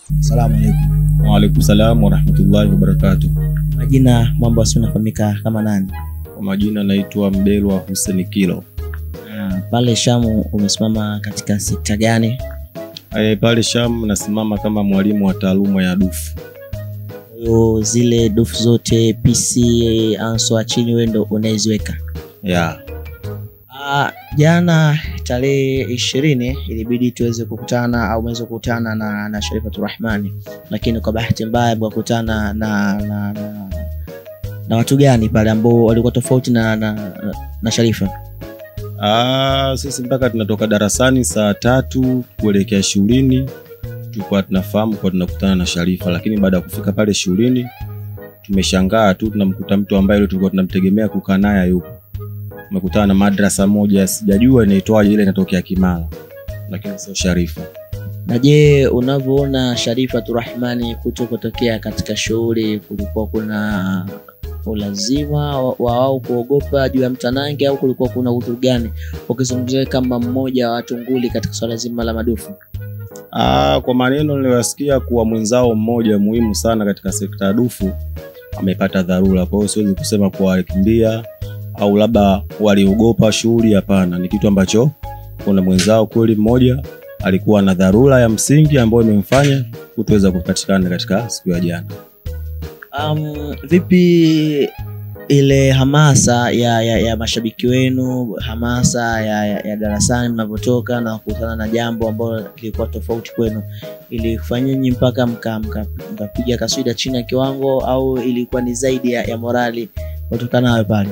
Asalamu alaikum. Waalaikum salam warahmatullahi wabarakatuh. Majina mambo asi unafahamika kama nani? Kwa majina naitwa Mdelwa Hussein Kilo. Ah, pale Shamu umesimama katika sekta gani? E, pale Sham nasimama kama mwalimu wa taaluma ya dufu. Kwa hiyo zile dufu zote PC anso chini wewe ndo unaziweka. Ya. Ah, jana tarehe ishirini ilibidi tuweze kukutana au umeweza kukutana na, na Sharifatu Rahmani, lakini kwa bahati mbaya mkakutana na, na, na, na watu gani pale ambao walikuwa tofauti na, na, na, na Sharifa? Ah, sisi mpaka tunatoka darasani saa tatu kuelekea shuleni tulikuwa tunafahamu kwa tunakutana na Sharifa, lakini baada ya kufika pale shuleni tumeshangaa tu tunamkuta mtu ambaye yule tulikuwa tunamtegemea kukaa naye yupo. Tumekutana na madrasa moja sijajua inaitwaje, ile inatokea Kimara, lakini sio Sharifa. Na je, unavyoona Sharifatu Rahmani kuto kutokea katika shughuli, kulikuwa kuna ulazima wa wa wao kuogopa juu ya mtanange au kulikuwa kuna udhuru gani, ukizungumzia kama mmoja wa watu nguli katika swala zima la madufu? Ah, kwa maneno niliyoyasikia kuwa mwenzao mmoja muhimu sana katika sekta ya dufu amepata dharura. Kwa hiyo siwezi kusema kuwa walikimbia au labda waliogopa shughuli. Hapana, ni kitu ambacho kuna mwenzao kweli mmoja alikuwa na dharura ya msingi ambayo imemfanya kutoweza kupatikana katika siku ya jana. Um, vipi ile hamasa ya, ya, ya mashabiki wenu, hamasa ya, ya, ya darasani mnavyotoka na kukutana na jambo ambalo lilikuwa tofauti kwenu, ilifanya nyinyi mpaka mkapiga mka, mka kaswida chini ya kiwango au ilikuwa ni zaidi ya, ya morali kutokana nayo pale?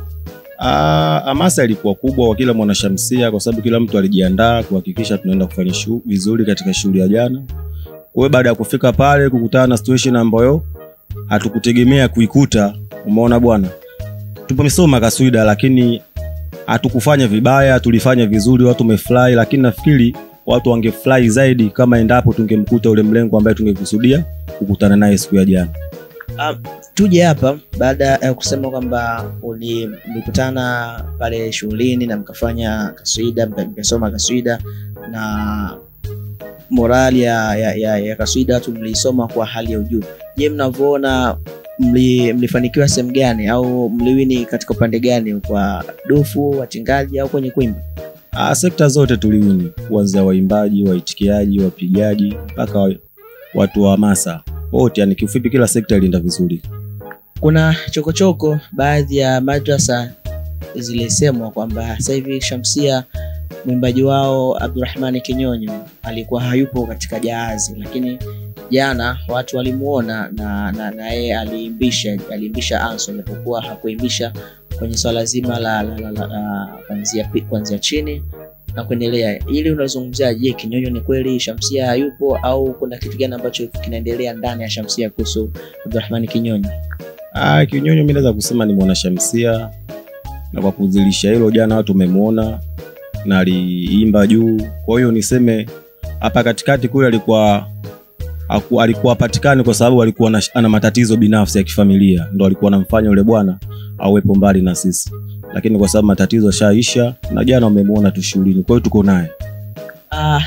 Ah, hamasa ilikuwa kubwa kwa kila mwanashamsia kwa sababu kila mtu alijiandaa kuhakikisha tunaenda kufanya shu, vizuri katika shughuli ya jana. Kwa hiyo baada ya kufika pale kukutana na situation ambayo hatukutegemea kuikuta, umeona bwana, tumesoma kaswida lakini hatukufanya vibaya, tulifanya vizuri, watu wamefurahi, lakini nafikiri watu wangefurahi zaidi kama endapo tungemkuta ule mlengo ambaye tungekusudia kukutana naye siku ya jana. Um, tuje hapa baada ya kusema kwamba uli- mlikutana pale shughulini na mkafanya kaswida mka- mkasoma kaswida na morali ya, ya, ya, ya kaswida watu mliisoma kwa hali ya ujuu. Je, mnavyoona mli, mlifanikiwa sehemu gani au mliwini katika upande gani, kwa dufu, watingaji au kwenye kuimba? Ah, sekta zote tuliwini, kuanzia waimbaji, waitikiaji, wapigaji mpaka wa- watu wa hamasa wote, yani kiufupi kila sekta ilienda vizuri. Kuna chokochoko baadhi ya madrasa zilisemwa kwamba sasa hivi Shamsia mwimbaji wao Abdurrahmani Kinyonyo alikuwa hayupo katika jahazi, lakini jana watu walimuona na na na yeye aliimbisha aliimbisha anso, japokuwa hakuimbisha kwenye swala zima la, la, la, la, la kuanzia pi- kuanzia chini na kuendelea. Ili unazungumzia, je, Kinyonyo ni kweli Shamsia hayupo au kuna kitu gani ambacho kinaendelea ndani ya Shamsia kuhusu Abdurrahmani Kinyonyo? Ah, Kinyonyo mimi naweza kusema ni mwanashamsia, na kwa kudhihirisha hilo, jana watu wamemwona na aliimba juu. Kwa hiyo niseme hapa katikati kule alikuwa haku, alikuwa hapatikani kwa sababu alikuwa na, ana matatizo binafsi ya kifamilia, ndo alikuwa anamfanya yule bwana awepo mbali na sisi, lakini kwa sababu matatizo yashaisha na jana wamemwona tu shughulini, kwa hiyo tuko naye. Ah,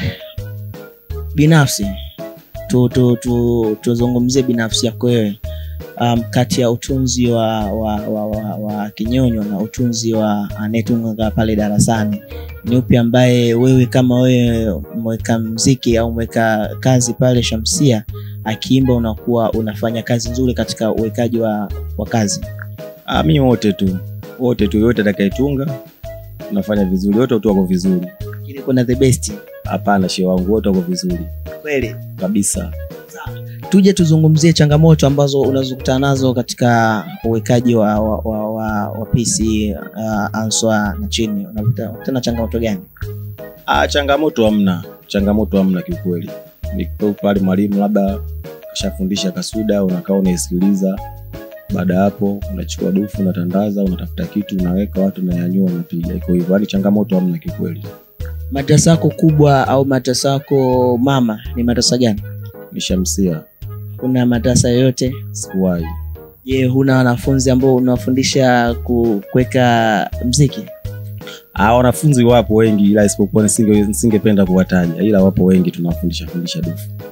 binafsi tu, tu, tu, tuzungumzie binafsi yako wewe um, kati ya utunzi wa, wa, wa, wa, wa Kinyonyo na utunzi wa anayetunga pale darasani, ni upi ambaye wewe kama wewe mweka mziki au mweka kazi pale Shamsia akiimba unakuwa unafanya kazi nzuri katika uwekaji wa, wa kazi? Ah, mi wote tu wote tu, yote atakayetunga tunafanya vizuri, wote tu wako vizuri. Lakini kuna the best Hapana, shehe wangu, wote wako vizuri kweli. kabisa. tuje tuzungumzie changamoto ambazo unazokutana nazo katika uwekaji wa, wa, wa, wa, wa PC uh, answa na chini unakutana na changamoto gani? Ah, changamoto hamna, changamoto hamna kiukweli. Ni tu pale mwalimu labda kashafundisha kaswida, unakaa unaisikiliza. Baada ya hapo unachukua dufu, unatandaza, unatafuta kitu, unaweka, watu unayanyua, unapiga. Iko hivyo, yaani changamoto hamna kiukweli. Madrasa yako kubwa au madrasa yako mama ni madrasa gani? Ni Shamsia, Kuna madrasa yoyote? sikuwahi. Je, huna wanafunzi ambao unawafundisha ku- kuweka mziki? Ah, wanafunzi wapo wengi, ila isipokuwa nisinge- nisingependa kuwataja, ila wapo wengi tunawafundisha fundisha dufu.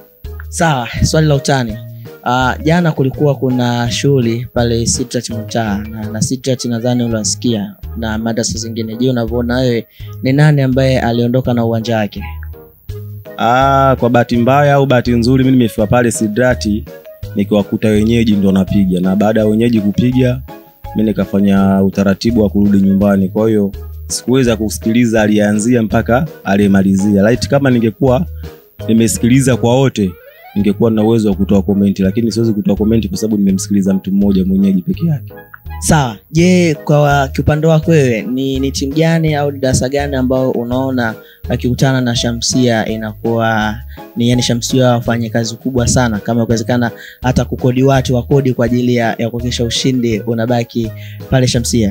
Sawa, swali la utani. Uh, jana kulikuwa kuna shughuli pale Sitrat Mtaa na, na Sitrat nadhani unasikia na madrasa zingine. Je, unavyoona wewe ni nani ambaye aliondoka na uwanja wake? Ah, kwa bahati mbaya au bahati nzuri, mimi nimefika pale Sidrati nikiwakuta wenyeji ndo napiga, na baada ya wenyeji kupiga, mi nikafanya utaratibu wa kurudi nyumbani. Kwa hiyo sikuweza kusikiliza aliyeanzia mpaka aliyemalizia. Laiti kama ningekuwa nimesikiliza kwa wote, ningekuwa na uwezo wa kutoa komenti, lakini siwezi kutoa komenti kwa sababu nimemsikiliza mtu mmoja mwenyeji peke yake. Sawa. Je, kwa kiupande wako wewe ni, ni timu gani au ni darasa gani ambao unaona akikutana na Shamsia inakuwa ni yani Shamsia wafanye kazi kubwa sana, kama ikiwezekana hata kukodi watu wakodi kwa ajili ya, ya kuhakikisha ushindi unabaki pale Shamsia?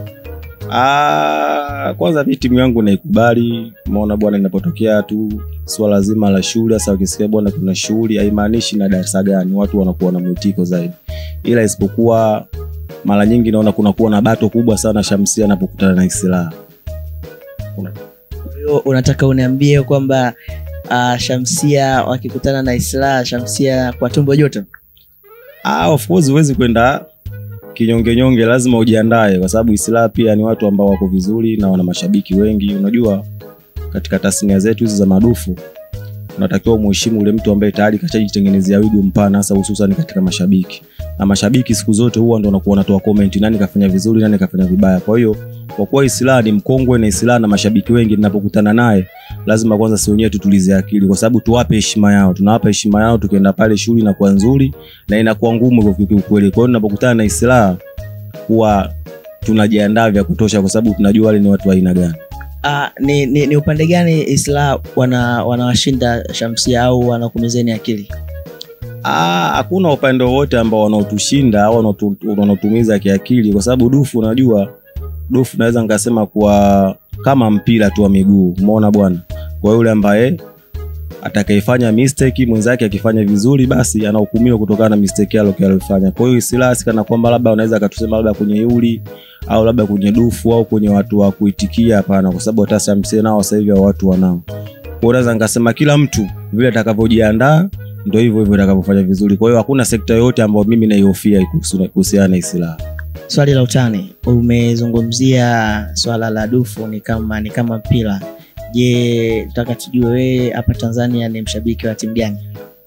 Ah, kwanza mi timu yangu naikubali. Umeona bwana, inapotokea tu swala zima la shule, hasa ukisikia bwana kuna shughuli, haimaanishi na darasa gani, watu wanakuwa na mwitiko zaidi, ila isipokuwa mara nyingi naona kunakuwa na bato kubwa sana Shamsia anapokutana na Islaha. Kwa hiyo unataka uniambie kwamba uh, Shamsia wakikutana na Islaha, Shamsia kwa tumbo joto? Ah, of course huwezi kwenda kinyonge nyonge, lazima ujiandae, kwa sababu Islaha pia ni watu ambao wako vizuri na wana mashabiki wengi. Unajua, katika tasnia zetu hizi za madufu unatakiwa umheshimu ule mtu ambaye tayari kashajitengenezea wigo mpana, hasa hususan katika mashabiki. Na mashabiki siku zote huwa ndo wanakuwa wanatoa comment, nani kafanya vizuri, nani kafanya vibaya. Kwa hiyo kwa kuwa Islaha ni mkongwe na Islaha na mashabiki wengi, ninapokutana naye lazima kwanza si wenyewe tutulize akili, kwa sababu tuwape heshima yao. Tunawapa heshima yao, tukienda pale shughuli inakuwa nzuri na inakuwa ngumu kwa kiukweli. Kwa hiyo ninapokutana na Islaha huwa tunajiandaa vya kutosha, kwa sababu tunajua wale ni watu wa aina gani. Uh, ni, ni, ni upande gani Islaha wana wanawashinda Shamsia au wanakumizeni akili? Ah, hakuna upande wowote ambao wanaotushinda au wanaotu- wanaotumiza kiakili, kwa sababu dufu, unajua dufu naweza nikasema kwa kama mpira tu wa miguu, umeona bwana. Kwa yule ambaye atakayefanya mistake mwenzake akifanya vizuri, basi anahukumiwa kutokana na mistake yake aliyofanya. Kwa hiyo Islaha si kana kwamba labda wanaweza akatusema labda kwenye yuli au labda kwenye dufu au kwenye watu wa kuitikia, hapana, kwa sababu hata Shamsia nao sasa hivi hao watu wanao. Kwa hiyo naweza nikasema kila mtu vile atakavyojiandaa ndio hivyo hivyo atakavyofanya vizuri. Kwa hiyo hakuna sekta yoyote ambayo mimi naihofia kuhusu- kuhusiana na Islaha. Swali la utani, umezungumzia swala la dufu ni kama ni kama mpira. Je, nataka tujue wewe hapa Tanzania ni mshabiki wa timu gani?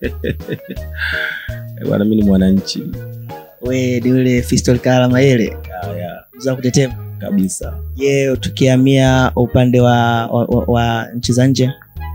Eh, Bwana, mimi ni mwananchi We ni yule Fiston Kalala Mayele Ya, ya, za kutetema. kabisa. Je, tukihamia upande wa, wa, wa, wa nchi za nje,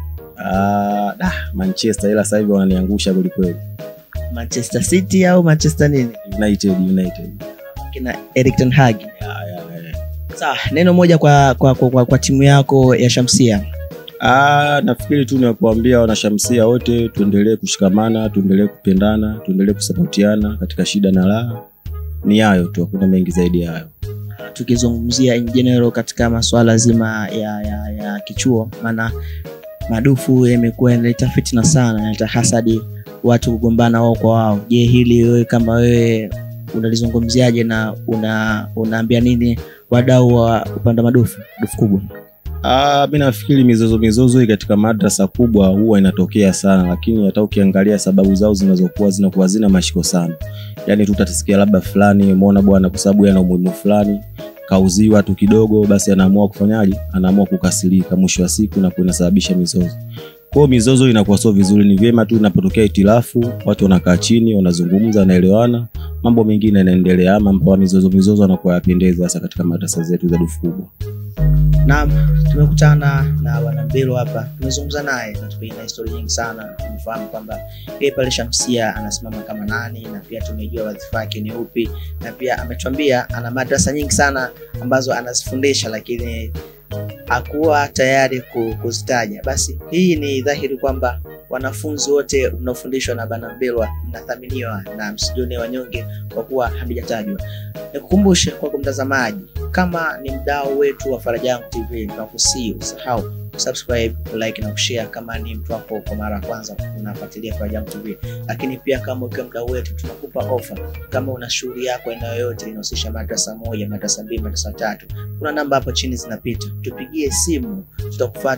Ah, dah, Manchester ila sasa hivi wananiangusha kweli kweli. Manchester City au Manchester nini United, United. kina Erik ten Hag? Ya, ya, ya. Sawa, neno moja kwa, kwa, kwa, kwa, kwa timu yako ya Shamsia. Ah, nafikiri tu ni kuambia wanashamsia wote tuendelee kushikamana, tuendelee kupendana, tuendelee kusapotiana katika shida na raha. Ni hayo tu, hakuna mengi zaidi ya hayo. tukizungumzia in general katika masuala zima ya, ya, ya kichuo, maana madufu yamekuwa yanaleta fitna sana, yanaleta hasadi, watu kugombana wao kwa wao. Je, hili wewe kama wewe unalizungumziaje na una, unaambia nini wadau wa upande wa madufu dufu kubwa? Ah, mi nafikiri mizozo mizozo hii katika madrasa kubwa huwa inatokea sana, lakini hata ukiangalia sababu zao zinazokuwa zinakuwa zina mashiko sana. Yaani tu utasikia labda fulani umeona bwana, kwa sababu yana umuhimu fulani kauziwa tu kidogo, basi anaamua kufanyaje? Anaamua kukasirika, mwisho wa siku na kunasababisha mizozo. Kwa hiyo mizozo inakuwa sio vizuri. Ni vyema tu inapotokea itilafu, watu wanakaa chini, wanazungumza, wanaelewana, mambo mengine yanaendelea. Mambo ya mizozo mizozo anakuwa yapendeza, hasa katika madrasa zetu za dufu kubwa. Naam, tumekutana na bwana Mbilo hapa, tumezungumza naye na tumeina historia nyingi sana. Tumefahamu kwamba yeye pale Shamsia anasimama kama nani, na pia tumejua wadhifa wake ni upi, na pia ametuambia ana madrasa nyingi sana ambazo anazifundisha, lakini hakuwa tayari ku- kuzitaja. Basi hii ni dhahiri kwamba wanafunzi wote mnaofundishwa na bwana Mbelwa mnathaminiwa na msijione wanyonge kwa kuwa havijatajwa. Nikukumbushe kwako mtazamaji, kama ni mdau wetu wa Faraja Yangu TV, tunakusii usahau kusubscribe, like na kushare kama ni mtu wako kwa mara ya kwanza unafuatilia Faraja Yangu TV. Lakini pia kama ukiwa mdau wetu, tunakupa ofa. Kama una shughuli yako eneo yoyote inahusisha madrasa moja, madrasa mbili, madrasa tatu, kuna namba hapo chini zinapita, tupigie simu, tutakufuata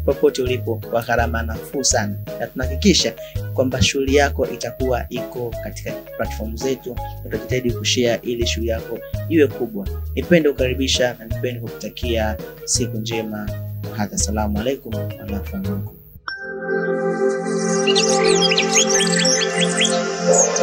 popote ulipo kwa gharama nafuu sana, na tunahakikisha kwamba shughuli yako itakuwa iko katika platform zetu, na tutajitahidi kushare ili shughuli yako iwe kubwa. Nipende kukaribisha na nipende kukutakia siku njema. Hadha, assalamu alaikum warahmatullahi wabarakatuh.